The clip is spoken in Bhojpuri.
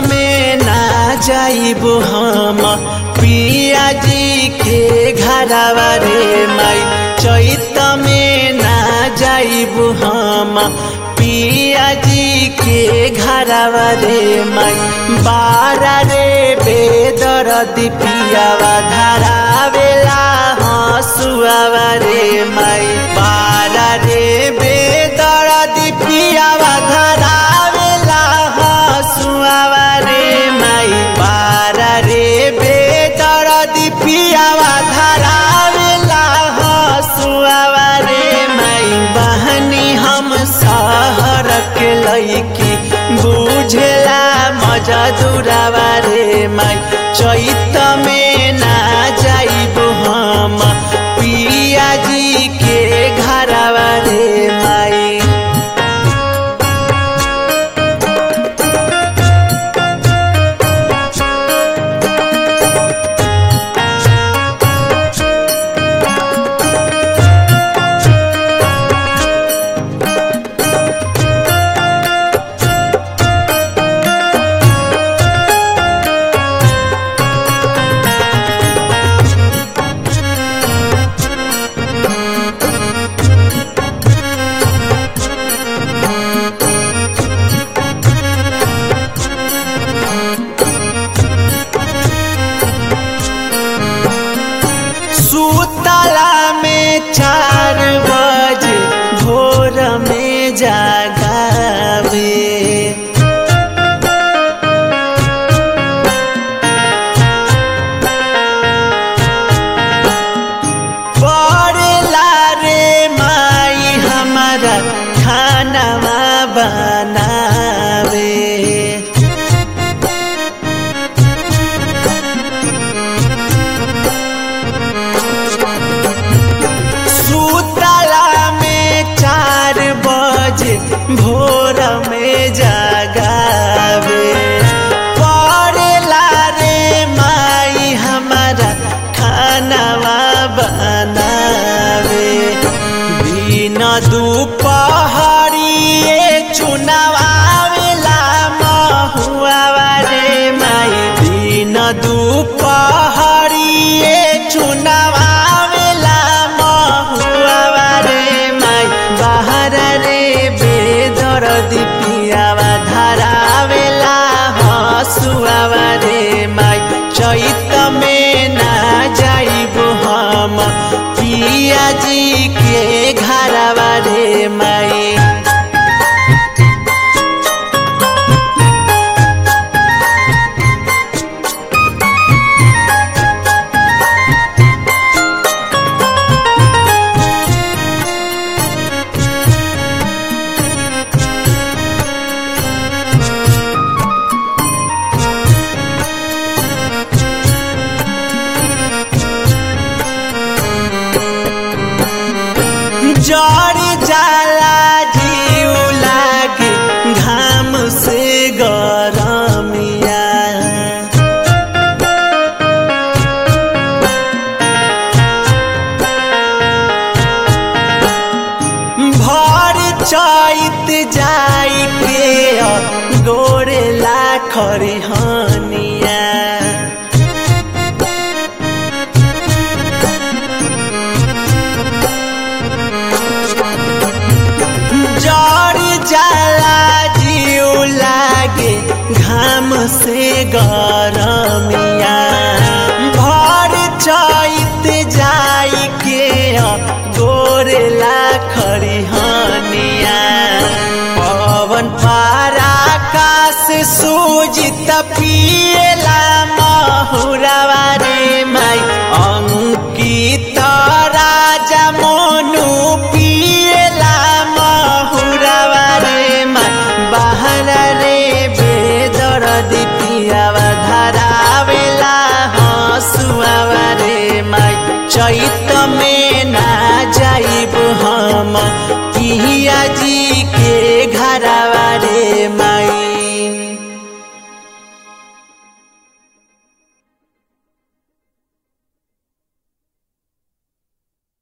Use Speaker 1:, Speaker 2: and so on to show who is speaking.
Speaker 1: में ना जाइब हम पिया जी के घरवा रे माई चैत में ना जाइब हम पिया जी के घरवा रे माई बारा रे बेदर दिपियावा धरावेला हसुआवा रे माई बारा रे बेदर दिपियावा धरावेला हसुआवा रे माई बारा रे बेदर दिपियावा धरावेला हसुआवा रे माई बहनी हम सहर के लईकी बुझेला मजा दुरावा रे माई चैत में ना जाइब हम पिया जी के घरवा रे माई सुतला में चार बजे भोर में जागावे पड़ेला रे माई हमारा खानामा बनावे सुतला में चार बजे भोर में जागावे पड़ेला रे माई हमारा खानावा बनावे बिना दुपहरिए चुनावावेला महुआवा रे माई बिना दुपहरिए चुनावावेला महुआवा रे माई बाहर रे बेदर दिपियावा धरावेला हसुआवा रे माई चैत में ना जाइब हम पिया जी के घरवा रे माई जड़ जाला जीव लागे घाम से गरमिया भर चैत जाई के गोरेला खरिहनिया जड़ जाला जीव लागे घाम से गरमिया भर चैत जाई के गोरेला खरिहनिया पवन पारा काश सूजित पिएला महुरा